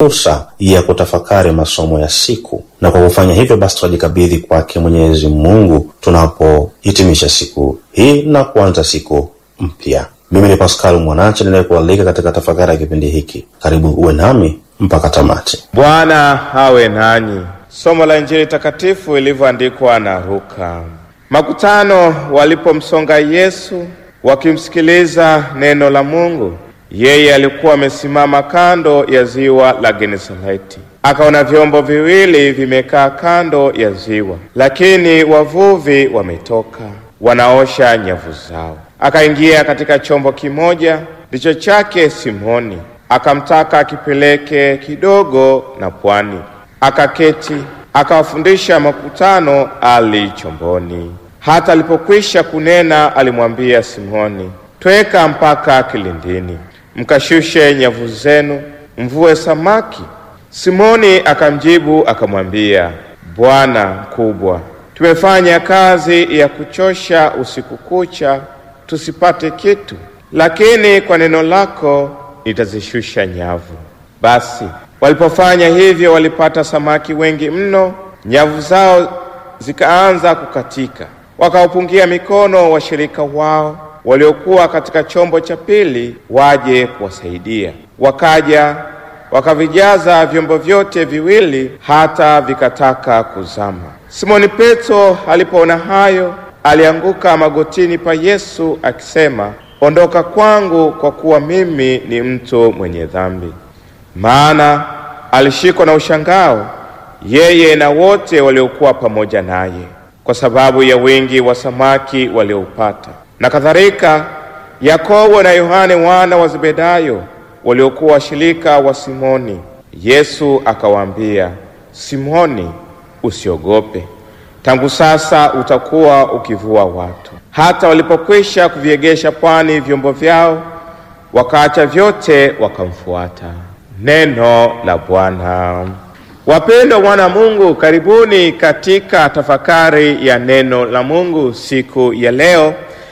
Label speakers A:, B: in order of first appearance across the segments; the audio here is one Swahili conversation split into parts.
A: fursa ya kutafakari masomo ya siku, na kwa kufanya hivyo basi tunajikabidhi kwake Mwenyezi Mungu tunapohitimisha siku hii na kuanza siku mpya. Mimi ni Pascal Mwanache ninayekualika katika tafakari ya kipindi hiki. Karibu uwe nami mpaka tamati.
B: Bwana awe nanyi. Somo la Injili takatifu ilivyoandikwa na Luka. Makutano walipomsonga Yesu wakimsikiliza neno la Mungu, yeye alikuwa amesimama kando ya ziwa la Genesareti. Akaona vyombo viwili vimekaa kando ya ziwa, lakini wavuvi wametoka wanaosha nyavu zao. Akaingia katika chombo kimoja ndicho chake Simoni, akamtaka akipeleke kidogo na pwani. Akaketi akawafundisha makutano ali chomboni. Hata alipokwisha kunena, alimwambia Simoni, tweka mpaka kilindini, mkashushe nyavu zenu, mvue samaki. Simoni akamjibu akamwambia, Bwana mkubwa, tumefanya kazi ya kuchosha usiku kucha tusipate kitu, lakini kwa neno lako nitazishusha nyavu. Basi walipofanya hivyo, walipata samaki wengi mno, nyavu zao zikaanza kukatika. Wakaupungia mikono washirika wao waliokuwa katika chombo cha pili waje kuwasaidia. Wakaja wakavijaza vyombo vyote viwili hata vikataka kuzama. Simoni Petro alipoona hayo, alianguka magotini pa Yesu akisema, ondoka kwangu, kwa kuwa mimi ni mtu mwenye dhambi. Maana alishikwa na ushangao yeye na wote waliokuwa pamoja naye, kwa sababu ya wingi wa samaki walioupata. Na kadhalika Yakobo na Yohane wana wa Zebedayo waliokuwa washirika wa Simoni. Yesu akawaambia, Simoni, usiogope, tangu sasa utakuwa ukivua watu. Hata walipokwisha kuviegesha pwani vyombo vyao, wakaacha vyote wakamfuata. Neno la Bwana. Wapendwa wana Mungu, karibuni katika tafakari ya neno la Mungu siku ya leo,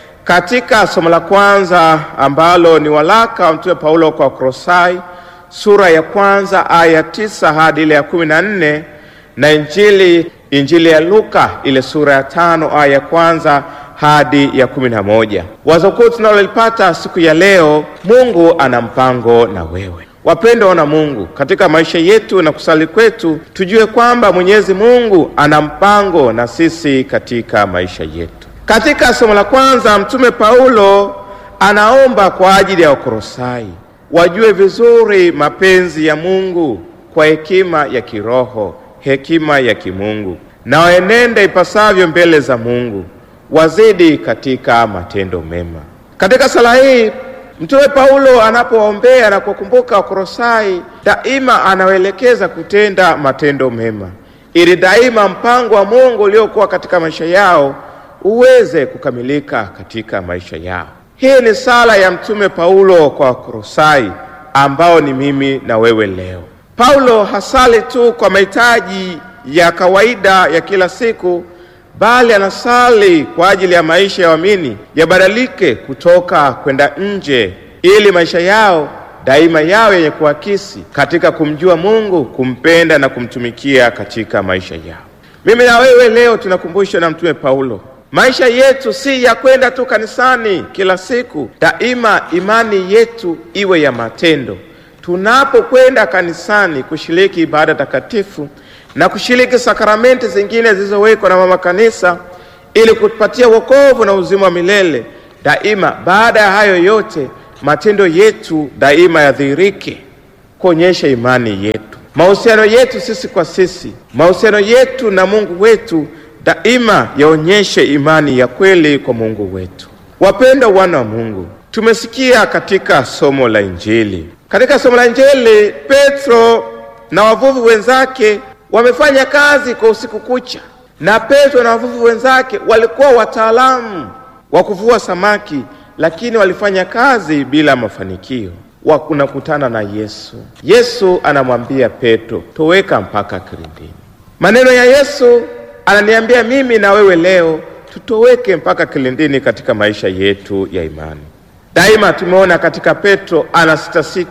B: katika somo la kwanza ambalo ni walaka wa Mtume Paulo kwa Kolosai sura ya kwanza aya tisa hadi ile ya kumi na nne na Injili Injili ya Luka ile sura ya tano aya ya kwanza hadi ya kumi na moja. Wazo kuu tunalolipata siku ya leo, Mungu ana mpango na wewe. Wapendwa wana Mungu, katika maisha yetu na kusali kwetu, tujue kwamba Mwenyezi Mungu ana mpango na sisi katika maisha yetu. Katika somo la kwanza, Mtume Paulo anaomba kwa ajili ya Wakolosai wajue vizuri mapenzi ya Mungu kwa hekima ya kiroho, hekima ya kimungu, na waenende ipasavyo mbele za Mungu, wazidi katika matendo mema. Katika sala hii Mtume Paulo anapoombea na kukumbuka Wakolosai, daima anawaelekeza kutenda matendo mema, ili daima mpango wa Mungu uliokuwa katika maisha yao uweze kukamilika katika maisha yao. Hii ni sala ya Mtume Paulo kwa Wakolosai ambao ni mimi na wewe leo. Paulo hasali tu kwa mahitaji ya kawaida ya kila siku bali anasali kwa ajili ya maisha ya waamini yabadilike kutoka kwenda nje, ili maisha yao daima yawe yenye kuakisi katika kumjua Mungu, kumpenda na kumtumikia katika maisha yao. Mimi na wewe leo tunakumbushwa na Mtume Paulo, maisha yetu si ya kwenda tu kanisani kila siku. Daima imani yetu iwe ya matendo. Tunapokwenda kanisani kushiriki ibada takatifu na kushiriki sakramenti zingine zilizowekwa na mama kanisa ili kutupatia wokovu na uzima wa milele, daima baada ya hayo yote matendo yetu daima yadhihirike kuonyesha imani yetu, mahusiano yetu sisi kwa sisi, mahusiano yetu na Mungu wetu daima yaonyeshe imani ya kweli kwa Mungu wetu. Wapendwa wana wa Mungu, tumesikia katika somo la Injili, katika somo la Injili Petro na wavuvi wenzake wamefanya kazi kwa usiku kucha, na Petro na wavuvi wenzake walikuwa wataalamu wa kuvua samaki, lakini walifanya kazi bila mafanikio. Wanakutana na Yesu. Yesu anamwambia Petro, toweka mpaka kilindini. Maneno ya Yesu ananiambia mimi na wewe leo tutoweke mpaka kilindini katika maisha yetu ya imani. Daima tumeona katika Petro ana sita sita,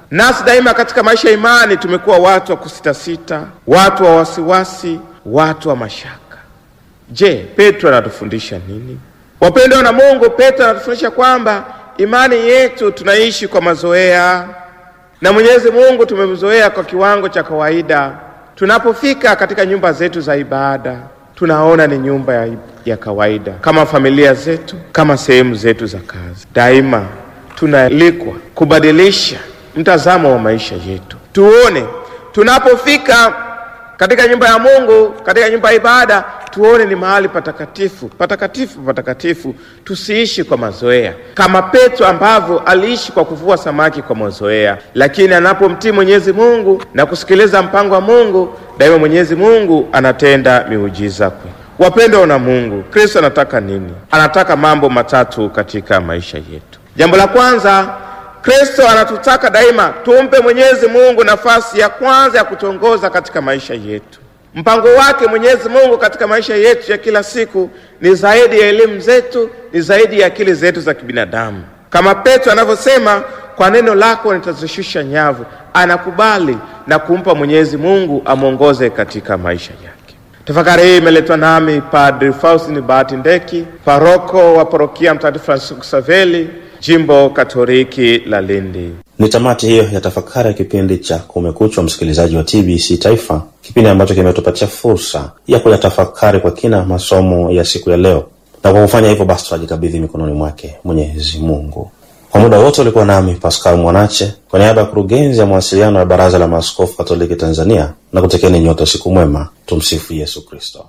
B: Nasi daima katika maisha ya imani tumekuwa watu wa kusitasita, watu wa wasiwasi, watu wa mashaka. Je, Petro anatufundisha nini? Wapendwa na Mungu, Petro anatufundisha kwamba imani yetu tunaishi kwa mazoea, na Mwenyezi Mungu tumemzoea kwa kiwango cha kawaida. Tunapofika katika nyumba zetu za ibada, tunaona ni nyumba ya, ya kawaida, kama familia zetu, kama sehemu zetu za kazi. Daima tunaalikwa kubadilisha mtazamo wa maisha yetu, tuone tunapofika katika nyumba ya Mungu, katika nyumba ya ibada, tuone ni mahali patakatifu, patakatifu, patakatifu. Tusiishi kwa mazoea kama Petro ambavyo aliishi kwa kuvua samaki kwa mazoea, lakini anapomtii Mwenyezi Mungu na kusikiliza mpango wa Mungu, daima Mwenyezi Mungu anatenda miujiza kwe. Wapendwa na Mungu, Kristo anataka nini? Anataka mambo matatu katika maisha yetu. Jambo la kwanza Kristo anatutaka daima tumpe Mwenyezi Mungu nafasi ya kwanza ya kutongoza katika maisha yetu. Mpango wake Mwenyezi Mungu katika maisha yetu ya kila siku ni zaidi ya elimu zetu, ni zaidi ya akili zetu za kibinadamu. Kama Petro anavyosema, kwa neno lako nitazishusha nyavu. Anakubali na kumpa Mwenyezi Mungu amwongoze katika maisha yake. Tafakari hii imeletwa nami Padri Faustin Bahati Ndeki, paroko wa parokia Mtakatifu Francisco Saveli, Jimbo Katoliki la Lindi.
A: Ni tamati hiyo ya tafakari ya kipindi cha Kumekucha, msikilizaji wa TBC Taifa, kipindi ambacho kimetupatia fursa ya kuyatafakari kwa kina masomo ya siku ya leo, na kwa kufanya hivyo basi tunajikabidhi mikononi mwake Mwenyezi Mungu. Kwa muda wote ulikuwa nami Pascal Mwanache kwa niaba ya kurugenzi ya mawasiliano ya Baraza la Maaskofu Katoliki Tanzania, na kutekeni nyote siku mwema. Tumsifu Yesu Kristo.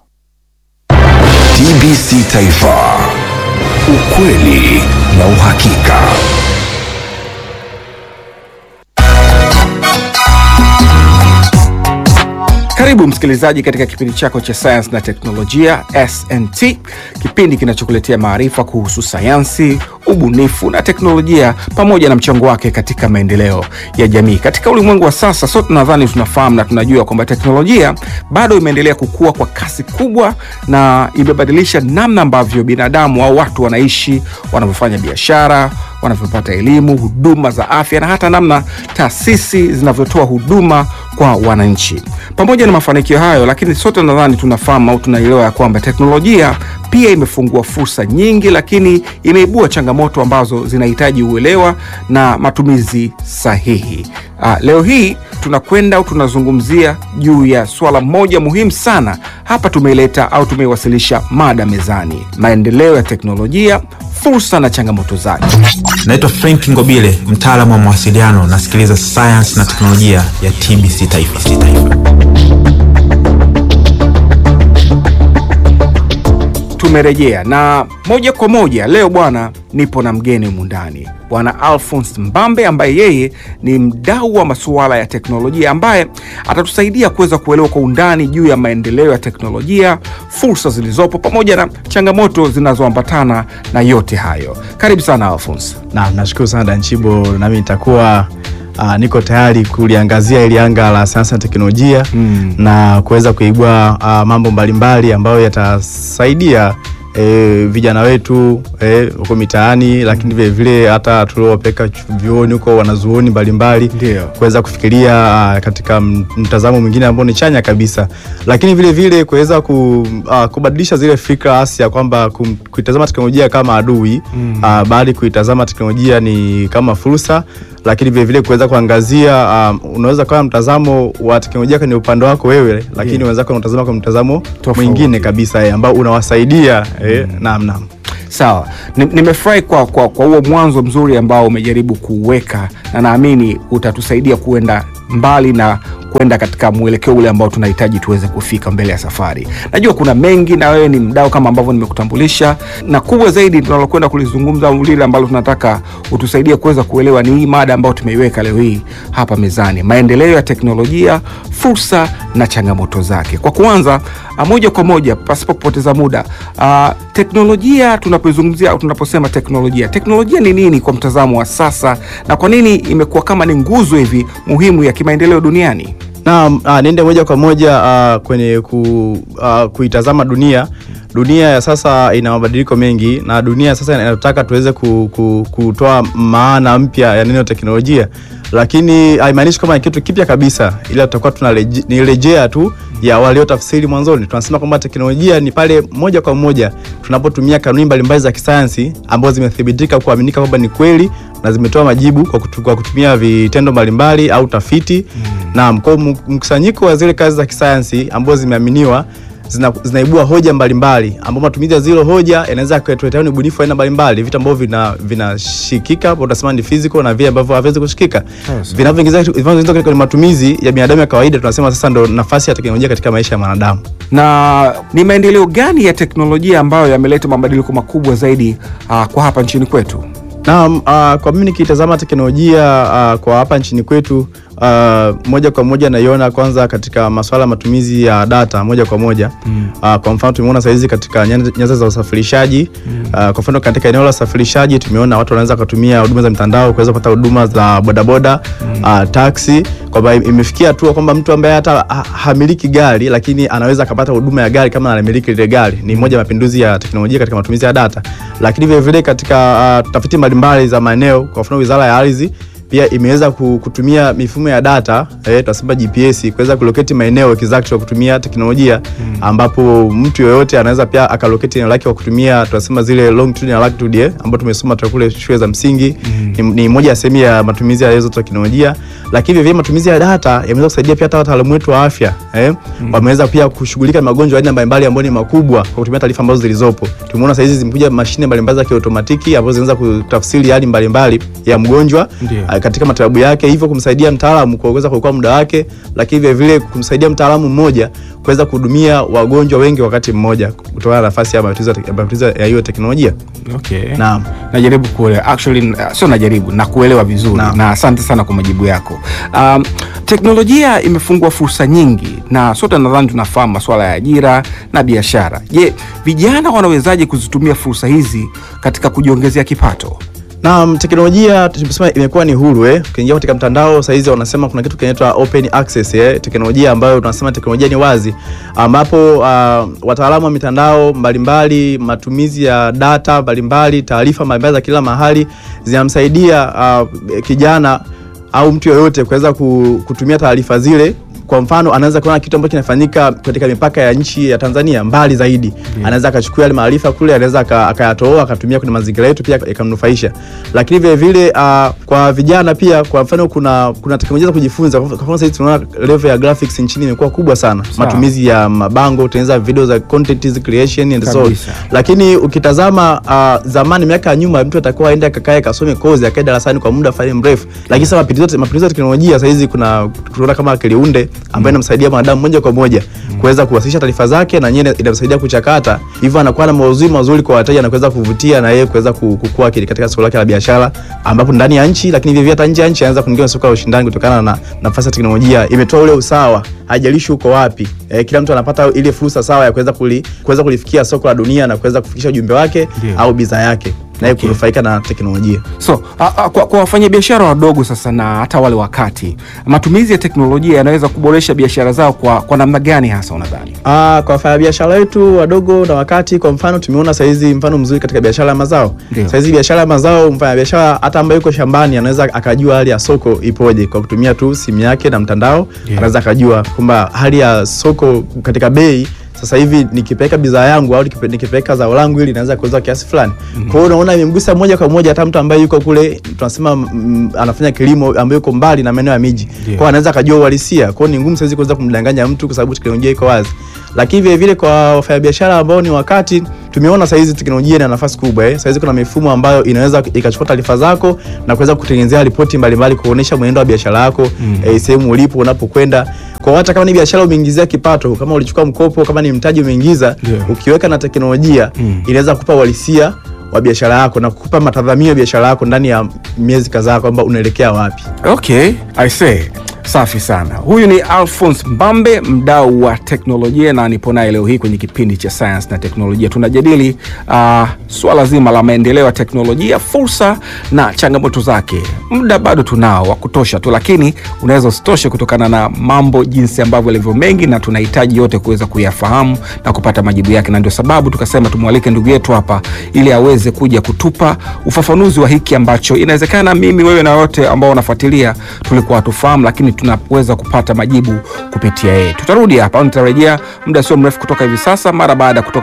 C: TBC Taifa, ukweli na uhakika.
D: Karibu msikilizaji katika kipindi chako cha sayansi na teknolojia SNT, kipindi kinachokuletea maarifa kuhusu sayansi, ubunifu na teknolojia pamoja na mchango wake katika maendeleo ya jamii. Katika ulimwengu wa sasa, sote nadhani tunafahamu na tunajua kwamba teknolojia bado imeendelea kukua kwa kasi kubwa na imebadilisha namna ambavyo binadamu au watu wanaishi, wanavyofanya biashara, wanavyopata elimu, huduma za afya na hata namna taasisi zinavyotoa huduma kwa wananchi. Pamoja na mafanikio hayo, lakini sote nadhani tunafahamu au tunaelewa ya kwamba teknolojia pia imefungua fursa nyingi, lakini imeibua changamoto ambazo zinahitaji uelewa na matumizi sahihi. Ah, leo hii tunakwenda au tunazungumzia juu ya swala moja muhimu sana. Hapa tumeileta au tumeiwasilisha mada mezani: maendeleo ya teknolojia, fursa na changamoto zake.
E: Naitwa Frank Ngobile, mtaalamu wa mawasiliano. Nasikiliza sayansi na teknolojia ya TBC Taifa.
D: Tumerejea na moja kwa moja leo bwana, nipo na mgeni mundani, bwana Alphonse Mbambe ambaye yeye ni mdau wa masuala ya teknolojia ambaye atatusaidia kuweza kuelewa kwa undani juu ya maendeleo ya teknolojia, fursa zilizopo pamoja na changamoto zinazoambatana na yote hayo. Karibu sana Alphonse.
F: Naam, nashukuru sana Danchibo, nami nitakuwa uh, niko tayari kuliangazia ili anga la sayansi na teknolojia
D: Mm.
F: na kuweza kuibua uh, mambo mbalimbali ambayo yatasaidia E, vijana wetu eh, huko mitaani lakini vile vile hata tuliowapeka chu- vyuoni huko wanazuoni mbalimbali
D: Ndio.
F: kuweza kufikiria ah, katika m- mtazamo mwingine ambao ni chanya kabisa, lakini vile vile kuweza ku, ah, kubadilisha zile fikra hasi ya kwamba kum- kuitazama teknolojia kama adui mm. bali kuitazama teknolojia ni kama fursa, lakini vile vile kuweza kuangazia ah, unaweza kuwa na mtazamo wa teknolojia kwenye upande wako wewe, lakini
D: Yeah.
F: unaweza kuwa unatazama kwa mtazamo
D: Tofauti.
F: mwingine kabisa eh, ambao unawasaidia eh, naam naam.
D: Sawa, Ni- nimefurahi kwa kwa kwa huo mwanzo mzuri ambao umejaribu kuuweka, na naamini utatusaidia kuenda mbali na kwenda katika mwelekeo ule ambao tunahitaji tuweze kufika mbele ya safari. Najua kuna mengi, na wewe ni mdau kama ambavyo nimekutambulisha, na kubwa zaidi tunalokwenda kulizungumza au lile ambalo tunataka utusaidie kuweza kuelewa ni hii mada ambayo tumeiweka leo hii hapa mezani, maendeleo ya teknolojia, fursa na changamoto zake. Kwa kuanza ah, moja kwa moja pasipo kupoteza muda ah, teknolojia tunapoizungumzia au tunaposema teknolojia, teknolojia ni nini kwa mtazamo wa sasa, na kwa nini imekuwa kama ni nguzo hivi muhimu ya kimaendeleo duniani?
F: Naam, ah, niende moja kwa moja ah, kwenye ku, ah, kuitazama dunia dunia ya sasa ina mabadiliko mengi na dunia ya sasa inataka tuweze ku, ku, kutoa maana mpya ya neno teknolojia, lakini haimaanishi kama ni kitu kipya kabisa, ila tutakuwa tunarejea tu ya waliotafsiri mwanzoni. Tunasema kwamba teknolojia ni pale moja kwa moja tunapotumia kanuni mbalimbali za kisayansi ambazo zimethibitika kuaminika kwamba ni kweli na zimetoa majibu kwa, kutu, kwa kutumia vitendo mbalimbali au tafiti mm. Naam, kwa mkusanyiko wa zile kazi za kisayansi ambazo zimeaminiwa zina, zinaibua hoja mbalimbali ambao matumizi ya zile hoja yanaweza kuletea ubunifu aina mbalimbali, vitu ambavyo vina vinashikika hapo tunasema ni physical na vile ambavyo haviwezi kushikika
D: Yes.
F: vinavyoingiza vinavyoingiza katika matumizi ya binadamu ya kawaida, tunasema sasa ndo nafasi ya teknolojia katika maisha ya mwanadamu.
D: na ni maendeleo gani ya teknolojia ambayo yameleta mabadiliko makubwa zaidi uh, kwa hapa nchini kwetu?
F: Naam, uh, kwa mimi nikitazama teknolojia uh, kwa hapa nchini kwetu uh, moja kwa moja naiona kwanza katika masuala ya matumizi ya data moja kwa moja mm. uh, kwa mfano tumeona saizi katika nyanza nyanza za usafirishaji mm. uh, kwa mfano katika eneo la usafirishaji tumeona watu wanaweza kutumia huduma za mitandao kuweza kupata huduma za bodaboda mm. uh, taxi kwamba imefikia hatua kwamba mtu ambaye hata ha- hamiliki gari lakini anaweza akapata huduma ya gari kama anamiliki lile gari. Ni moja ya mapinduzi ya teknolojia katika matumizi ya data, lakini vile vile katika uh, tafiti mbalimbali za maeneo, kwa mfano Wizara ya Ardhi pia imeweza ku- kutumia mifumo ya data eh, tunasema GPS kuweza kuloketi maeneo exact kwa kutumia teknolojia mm. ambapo mtu yoyote anaweza pia akaloketi eneo lake kwa kutumia tunasema zile longitude na latitude eh, ambapo tumesoma toka kule shule za msingi mm. ni, ni moja ya sehemu ya matumizi ya hizo teknolojia, lakini vile vile matumizi ya data yameweza kusaidia pia hata wataalamu wetu wa afya eh, mm. wameweza pia kushughulika na magonjwa ya aina mbalimbali ambayo ni makubwa kwa kutumia taarifa ambazo zilizopo. Tumeona sasa hizi zimekuja mashine mbalimbali za kiotomatiki ambazo zinaweza kutafsiri hali mbalimbali ya mgonjwa
D: Ndio.
F: ah, katika matibabu yake, hivyo kumsaidia mtaalamu kuweza kuokoa muda wake, lakini vile vile kumsaidia mtaalamu mmoja kuweza kuhudumia wagonjwa wengi wakati mmoja kutokana na nafasi ya matumizi ya- ya matumizi ya hiyo teknolojia.
D: Okay.
F: Naam.
D: Najaribu kuelewa actually, uh, sio najaribu na kuelewa vizuri
F: Naam.
D: na asante sana kwa majibu yako. Um, teknolojia imefungua fursa nyingi na sote nadhani tunafahamu masuala ya ajira na biashara. Je, vijana wanawezaje kuzitumia fursa hizi katika kujiongezea kipato?
F: Naam, teknolojia tumesema imekuwa ni huru eh. Ukiingia katika mtandao saa hizi wanasema kuna kitu kinaitwa open access eh, teknolojia ambayo tunasema teknolojia ni wazi, ambapo uh, wataalamu wa mitandao mbalimbali, matumizi ya data mbalimbali, taarifa mbalimbali za kila mahali zinamsaidia uh, kijana au mtu yoyote kuweza ku- kutumia taarifa zile kwa mfano anaweza kuona kitu ambacho kinafanyika katika mipaka ya nchi ya Tanzania mbali zaidi anaweza akachukua yale maarifa kule, anaweza aka- akayatoa akatumia kwenye mazingira yetu pia yakamnufaisha. Lakini vile vile uh, kwa vijana pia, kwa mfano kuna kuna teknolojia za kujifunza. Kwa mfano sasa tunaona level ya graphics nchini imekuwa kubwa sana,
D: Sawa.
F: matumizi ya mabango, kutengeneza video za content creation and so on.
D: Kabisa.
F: Lakini ukitazama uh, zamani, miaka ya nyuma, mtu atakuwa aende akakae kasome kozi akae darasani kwa muda fulani mrefu, lakini sasa mapinduzi mapinduzi ya teknolojia sasa hizi kuna tunaona kama akiliunde ambayo inamsaidia mwanadamu moja kwa moja kuweza kuwasilisha taarifa zake na yenyewe inamsaidia kuchakata, hivyo anakuwa na maudhui mazuri kwa wateja na kuweza kuvutia na yeye kuweza ku- kukua kile katika soko lake la biashara, ambapo ndani ya nchi, lakini vivyo hata nje ya nchi anaweza kuingia soko la ushindani kutokana na nafasi ya teknolojia. Imetoa ule usawa, haijalishi uko wapi, eh, kila mtu anapata ile fursa sawa ya kuweza kuli, kuweza kulifikia soko la dunia na kuweza kufikisha ujumbe wake
D: Ndio.
F: au bidhaa yake naye
D: Okay.
F: kunufaika na teknolojia.
D: So a, a, kwa, kwa wafanyabiashara wadogo sasa na hata wale wakati, matumizi ya teknolojia yanaweza kuboresha biashara zao kwa, kwa namna gani hasa unadhani?
F: Ah, kwa wafanyabiashara wetu wadogo na wakati, kwa mfano tumeona saizi mfano mzuri katika biashara ya mazao.
D: Ndio.
F: Saizi biashara ya mazao, mfanyabiashara hata ambaye yuko shambani anaweza akajua hali ya soko ipoje kwa kutumia tu simu yake na mtandao. Anaweza akajua kwamba hali ya soko katika bei sasa hivi nikipeleka bidhaa yangu au nikipe- nikipeleka zao langu ili naweza kuuza kiasi fulani. Kwa hiyo unaona imemgusa moja kwa moja hata mtu ambaye yuko kule tunasema mm, anafanya kilimo ambaye yuko mbali na maeneo ya miji. Kwa hiyo anaweza akajua uhalisia. Kwa hiyo ni ngumu saizi kuweza kumdanganya mtu kwa sababu teknolojia iko wazi. Lakini vile vile kwa wafanyabiashara ambao ni wakati tumeona saizi teknolojia ina nafasi kubwa eh. Saizi kuna mifumo ambayo inaweza ikachukua taarifa zako na kuweza kutengenezea ripoti mbalimbali kuonesha mwenendo wa biashara yako eh, sehemu ulipo unapokwenda. Kwa hata kama ni biashara umeingizia kipato, kama ulichukua mkopo, kama ni mtaji umeingiza,
D: Ndio.
F: ukiweka na teknolojia inaweza kukupa uhalisia wa biashara yako na kukupa matazamio ya biashara yako ndani ya miezi kadhaa kwamba unaelekea wapi.
D: Okay, I say Safi sana. Huyu ni Alphonse Mbambe, mdau wa teknolojia, na nipo naye leo hii kwenye kipindi cha sayansi na teknolojia. Tunajadili uh, swala zima la maendeleo ya teknolojia, fursa na changamoto zake. Muda bado tunao wa kutosha tu, lakini unaweza usitoshe kutokana na mambo jinsi ambavyo yalivyo mengi, na tunahitaji yote kuweza kuyafahamu na kupata majibu yake, na ndio sababu tukasema tumwalike ndugu yetu hapa ili aweze kuja kutupa ufafanuzi wa hiki ambacho inawezekana mimi, wewe na wote ambao wanafuatilia tulikuwa hatufahamu, lakini tunaweza kupata majibu kupitia yeye. Tutarudi hapa au nitarejea muda sio mrefu kutoka hivi sasa, mara baada ya kutoka